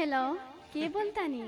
Hello के बोलता नी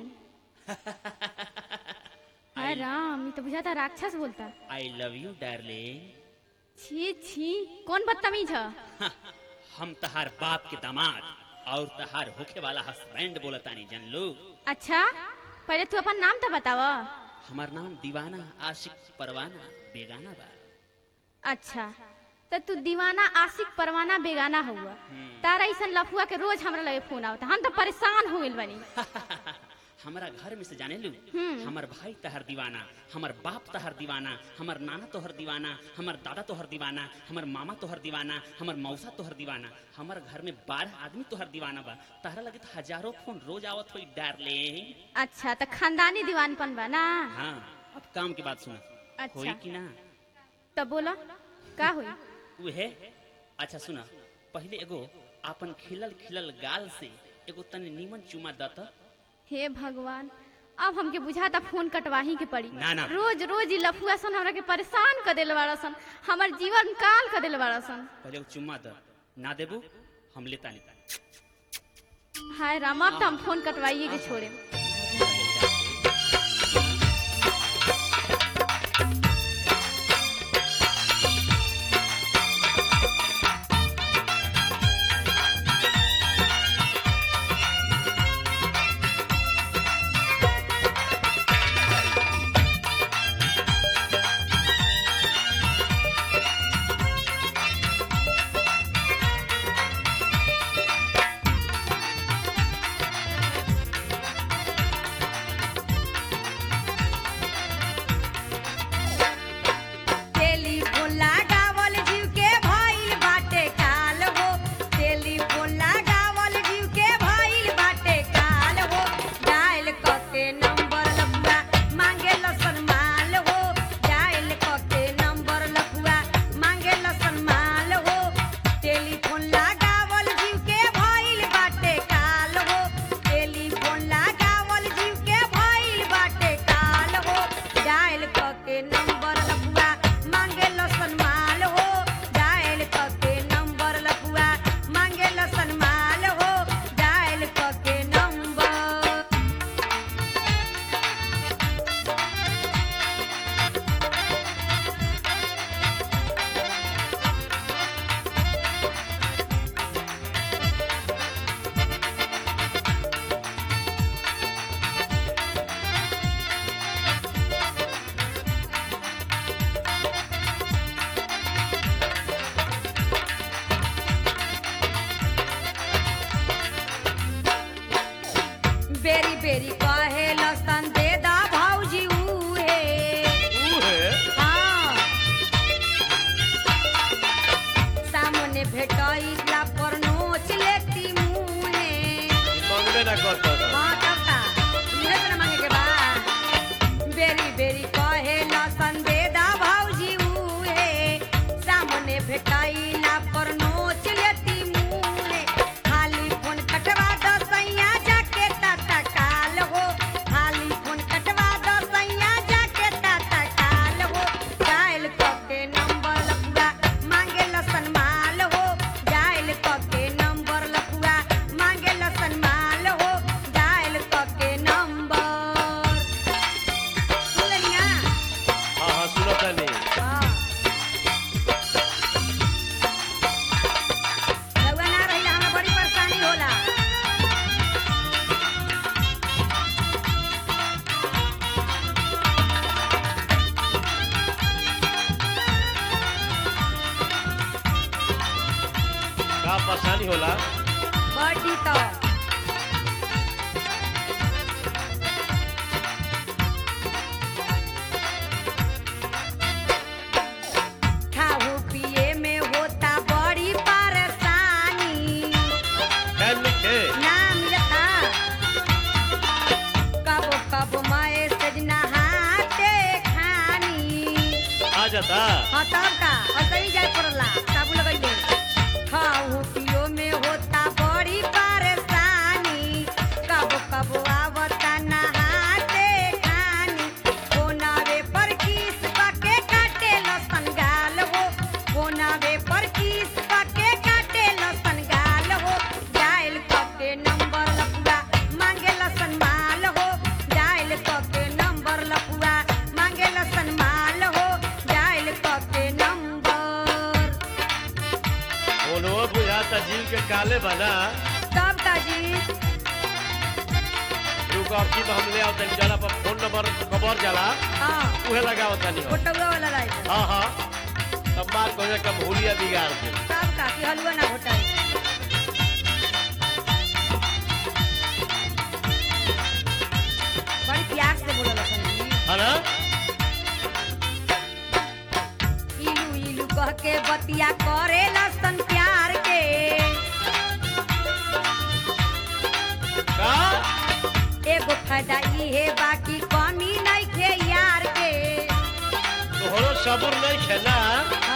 हाय राम ये तो बुझाता राक्षस बोलता आई लव यू डार्लिंग छी छी कौन बदतमीज है हम तहार बाप के दामाद और तहार होखे वाला हस्बैंड बोलतानी जन लो अच्छा पहले तू अपन नाम तो बताव हमार नाम दीवाना आशिक परवाना बेगाना बा अच्छा तो तू दीवाना आशिक परवाना बेगाना हुआ तारा ऐसा लफुआ के रोज हमरा लगे फोन आवता हम तो परेशान हो गइल बनी हमारा घर में से जाने लू हमार भाई तहर दीवाना हमार बाप तहर दीवाना हमार नाना तोहर दीवाना हमार दादा तोहर दीवाना हमार मामा तोहर दीवाना हमार मौसा तोहर दीवाना हमार घर में बारह आदमी तोहर दीवाना बा तहरा लगे तो हजारों फोन रोज आवत होई डार्लिंग अच्छा तो खानदानी दीवानपन बा ना हाँ अब काम की बात सुना अच्छा। होई कि ना तो बोला का हुई उहे अच्छा सुना पहले एगो आपन खिलल खिलल गाल से एगो तनी नीमन चुमा दत हे भगवान अब हमके बुझाता फोन कटवाही के पड़ी ना, ना। रोज रोज ई लफुआ सन हमरा के परेशान कर देले बाड़ा सन हमर जीवन काल कर देले बाड़ा सन पहले एगो चुम्मा द ना देबू हम लेता नहीं हाय राम अब तो हम फोन कटवाइए के छोड़े टेलीफोन लगावल जीव के भइल बाटे काल हो टेलीफोन लगावल जीव के भइल बाटे काल हो डायल क के नंबर लपुआ मांगे लसन माल हो डायल क के नंबर लपुआ मांगे लसन माल हो टेलीफोन लगावल जीव के भइल बाटे काल हो टेलीफोन लगावल जीव के भइल बाटे काल हो डायल क के नंबर लपुआ मांगे लसन माल हो डायल क के नंबर लपुआ मांगे लसन माल हो डायल क के नंबर बेरी बेरी कहे लसन दे दा भौजी उहे हाँ। सामने भेटैला पर नोच लेती मुहे मंगबे ना करतो हाँ तब का इहे त न मांगे के बा बेरी बेरी कहे लसन दे दा भौजी उहे सामने भेटैला पर नोच लेती मुहे खाली फोन कटवा द सैया जाके ताता काल हो खाली फोन कटवा द सैया जाके ताता काल हो डायल क के नंबर लपुआ मांगे लसन माल हो डायल क के नंबर लपुआ मांगे लसन माल हो डायल क के नंबर सुन लिया हाँ हाँ सुनो तनी हाँ रउआ ना रहिला हमरा बड़ी परेशानी होला का परेशानी होला बड़ी तो खाहू पिए में होता बड़ी परेशानी टाइम लिखे ना मिलता कबो कबो मैसेज नहाते खानी आ जाता हाँ तब का और कहीं जाए पड़ला साबुन लगइले खाऊ पियो में होता बड़ी परेशानी कब कब आवता नहाते खानी कोनावे पर किस पके काटे लसन गाल हो कोनावे पर किस पके काटे लसन गाल हो डायल करके नंबर लपुआ बुझाता जीव के काले बना तब का जी रुको अब की हम ले आवतनी जरा पर फोन नंबर खबर जाला हाँ उहे लगावतनी हो फोटोवा वाला लाइट हाँ हाँ तब बात को कम हुलिया बिगाड़ दे तब का कि हलवा ना घोटाई बड़ी प्यार से बोलल अपन जी है ना इलू इलू कह के बतिया करे लसन प्यार के का एगो फायदा इहे बाकी कमी नहीं खे यार के तोहरो सबूर नहीं खे ना